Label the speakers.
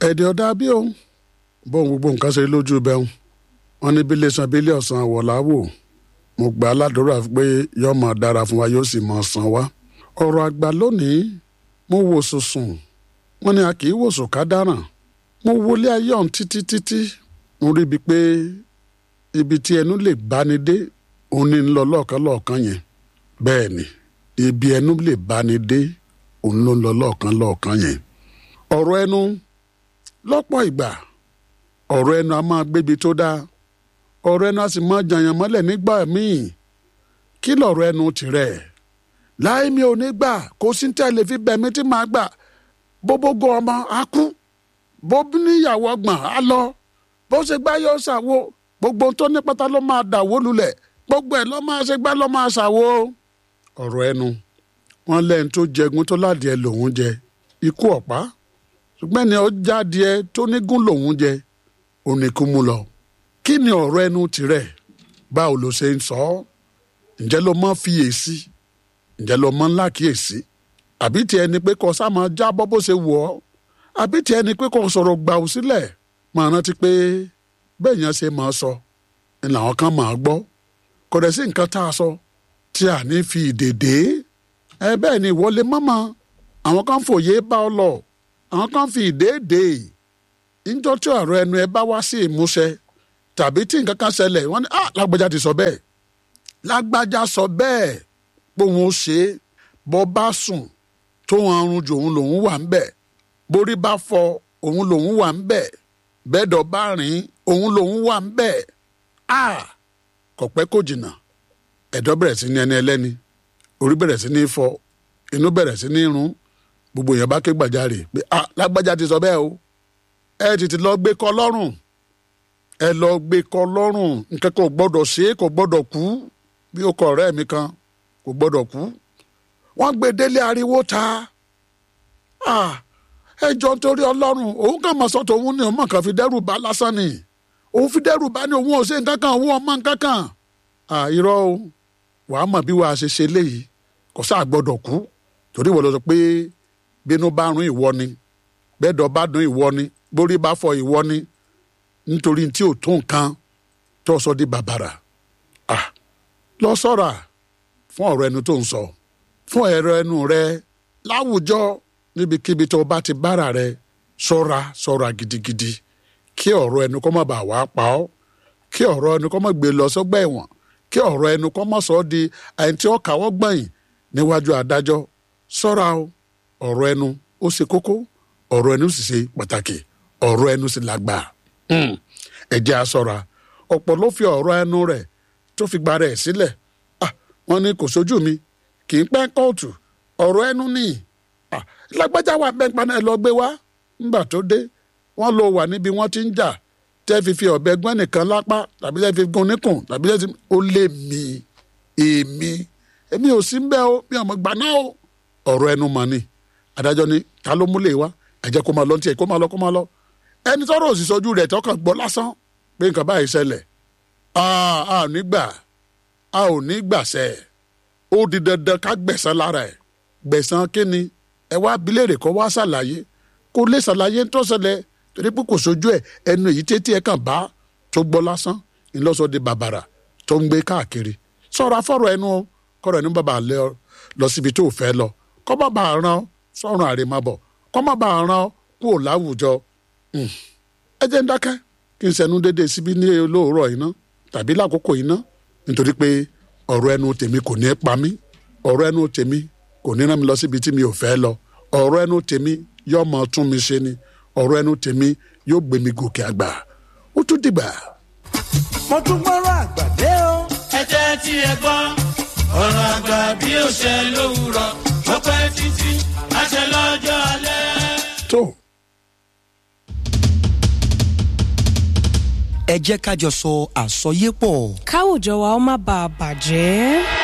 Speaker 1: ẹ̀dẹ̀ ọ̀dà bí òun bóun gbogbo nǹkan ṣe lójú bẹ́ẹ̀ wọn ní bílé san bílé ọ̀sán àwọ̀lá wò mo gbà á ládùúrà pé yóò máa dára fún wa yóò sì máa san wá. ọ̀rọ̀ àgbà lónìí mo wò sùsùn wọn ni a kì í wò sùn ká dáràn mo wọlé ayé ọ̀hún títí títí mo rí ibi pé ibi tí ẹnu lè báni dé òun ní ń lọ lọ́ọ̀kan lọ́ọ̀kan yẹn bẹ́ẹ̀ ni ibi ẹnu lè báni dé òun ló ń lọ lọ́ọ̀kan lọ́ọ̀kan yẹn ọ̀rọ̀ ẹnu lọ́pọ̀ ìgbà ọ̀rọ̀ ẹnu a máa gbébi tó dáa ọ̀rọ̀ ẹnu a sì máa jàyàn mọ́lẹ̀ nígbà míì kí lọ̀rọ̀ ẹnu tirẹ̀ láì mi ò ní gbà kó sí tẹ́lẹ̀ fi bẹ̀mí tí màá gbà bóbógo ọmọ á kú bó níyàwó ọgbọ̀n á lọ bó ṣe gbá yóò ṣàwo gbogbo tó ní pátá ló máa dàwó lulẹ̀ gbogbo ẹ̀ ló máa ṣe gbá ló máa ṣàwo. ọ̀rọ̀ ẹnu wọn lẹ́yìn tó jẹgun tó ládìẹ lòún jẹ ikú ọ̀pá ṣùgbọ́n ẹni ọjà adìẹ tó nígún lòún jẹ oníkú mú lọ. kí ni ọ̀rọ̀ ẹnu tirẹ̀ báwo ló ṣe ń sọ ọ́ ǹjẹ́ ló mọ́ fiyèsí ǹjẹ́ ló mọ́ ńlá kíyèsí àbí tiẹ̀ ni pé kò sá máa jábọ́ bó ṣe wù ọ́ àbí tiẹ̀ ni pé kò sọ̀rọ̀ gbà ó sílẹ̀ máa rántí pé bẹ́ẹ̀ yẹn ṣe máa sọ ni làwọn kan máa gbọ́ kò dẹ̀ sí nǹkan tá a sọ tí a ní fi ìdèdè ẹ bẹ́ẹ̀ ni ìwọlé mọ́mọ́ àwọn kan fòye bá ọ lọ àwọn kan fi ìdèdè níjọ́ tí ọ̀rọ̀ ẹnu ẹ bá wá sí ìmúṣẹ tàbí tí nǹkan kan ṣẹlẹ̀ wọ́n ní ah lágbájá ti sọ bẹ́ẹ̀ lágbájá sọ bẹ́ẹ̀ pé òun ó ṣe é bọ́ bá sùn tó wọn arun jù òun lòun wà ń bẹ̀ borí bá fọ òun lòun wà ń bẹ̀ bẹ́ẹ̀dọ̀ bá rìn òun lòun wà ń bẹ̀ a kò pẹ́ kò jìnnà ẹ̀dọ̀ bẹ̀rẹ̀ sí ní ẹni ẹlẹ́ni orí bẹ̀rẹ̀ sí ní fọ inú bẹ̀rẹ̀ sí ní rún gbogbo èèyàn bá ké gbàjarè pé a lágbájá ti sọ bẹ́ẹ̀ o ẹ tètè lọ gbé kọ lọ́rùn ẹ lọ gbé kọ lọ́rùn nǹkan kò gbọ́dọ̀ ṣe é kò gbọ́dọ̀ kú bí ó kọ ọ̀rẹ́ mi kan kò gbọ́dọ̀ kú wọ́n gbé délé ariwo ta ẹ jọ nítorí ọlọ́run òun kàn mọ̀ sọ́tò òun ni òun mọ̀ kàn fi dẹ́rù bá lásán ni òun fi dẹ́rù bá ní òun ò ṣe nǹkan kan òun ọmọ nǹkan kan irọ́ o wàá mọ̀ bí wàá ṣe ṣe léyìí kò sáà gbọ́dọ̀ kú torí ìwọ lọ sọ pé bínú bá rún ìwọ ni bẹ́ẹ̀dọ̀ bá dún ìwọ ni borí bá fọ ìwọ ni nítorí tí ò tó nǹkan tó sọ di bàbàrà lọ sọ́ra fún ọ̀rọ̀ ẹnu tó ń sọ fún ẹ̀rọ ẹnu rẹ láwùjọ níbikíbi tó bá ti bára rẹ ṣọ́ra ṣọ́ra gidigidi kí ọ̀rọ̀ ẹnu kó má bàa wá pa ọ́ kí ọ̀rọ̀ ẹnu kó má gbé lọ sọ́gbà ẹ̀wọ̀n kí ọ̀rọ̀ ẹnu kó má sọ ọ́ di ẹni tí ó kàwọ́ gbẹ̀yìn níwájú adájọ́ ṣọ́ra o ọ̀rọ̀ ẹnu ó ṣe kókó ọ̀rọ̀ ẹnu sì ṣe pàtàkì ọ̀rọ̀ ẹnu sì lágbà ẹ jẹ́ a ṣọ́ra ọ̀pọ̀ ló fi ọ̀rọ̀ ẹnu rẹ̀ tó fi gba rẹ̀ sílẹ̀ wọ́n ní kò sójú mi kì í pẹ́ kóòtù ọ̀rọ̀ ẹnu nìyí lágbájá wà bẹ́ẹ̀ paná ẹ lọ gbé wá ńgbà tó dé wọ́n lọ wà níbi wọ́n ti ń jà tẹ́ fi fi ọ̀bẹ gbọ́n nìkan lápá tàbí tẹ́ fi gun níkùn tàbí tẹ́ fi ó lé mi èmi èmi ò sí bẹ́ẹ̀ o mi ò mọ̀ gbà náà o ọ̀rọ̀ ẹnu mọ̀ ni adájọ́ ni ta ló múlẹ̀ wá ẹ jẹ́ kó máa lọ tiẹ̀ kó máa lọ kó máa lọ ẹni tọ́rọ̀ òsì sojú rẹ̀ tọkàn gbọ́ lásán pé nǹkan báyìí ṣẹlẹ̀ a ò ní gbà a ò ní gbàṣẹ ó di dandan ká gbẹ̀san lára ẹ̀ gbẹ̀san kí ni ẹ wá abilérè kọ́ wá ṣàlàyé kó lè ṣàlàyé tó ṣẹlẹ̀ torí pé kò sojú ẹ ẹnu èyí tètè ẹ kàn bá tó gbọ́ lásán ńlọ́sọ di bàbàrà tó ń gbé káàkiri sọ̀rọ̀ afọ́rọ̀ ẹnu o kọ́rọ̀ ẹnu bàbà lẹ ọ lọ síbi tó fẹ́ lọ kọ́ má bàa ràn ọ́ sọ̀rọ̀ àrèmábọ̀ kọ́ má bàa ràn ọ́ kúrò láwùjọ. ẹ jẹ́ ń dákẹ́ kí n sẹ́nu dédé síbi ní olóòrọ̀ iná tàbí lákòókò iná nítorí pé ọ̀rọ̀ ẹnu tèmi kò ní pa mí ọ̀rọ̀ ẹnu tèmi kò ní rán mi lọ síbi tí mi ò fẹ́ lọ ọ̀rọ̀ ẹnu tèmi yóò máa tún mi ṣe ni ọ̀rọ̀ ẹnu tèmi yóò gbé mi gòkè àgbà ó tún dìgbà.
Speaker 2: mo tún gbọ́rọ̀ àgbàdé o.
Speaker 3: ẹ jẹ́ tí ẹ gbọ́ ọ̀rọ̀ àgbà bí ó ṣe lówùrọ̀ ó pẹ́ títí àṣẹ lọ́jọ́ alẹ́.
Speaker 1: tó
Speaker 4: ẹ jẹ́ ká jọ sọ àsọyépọ̀.
Speaker 5: káwùjọ wa ó má bàa bàjẹ́.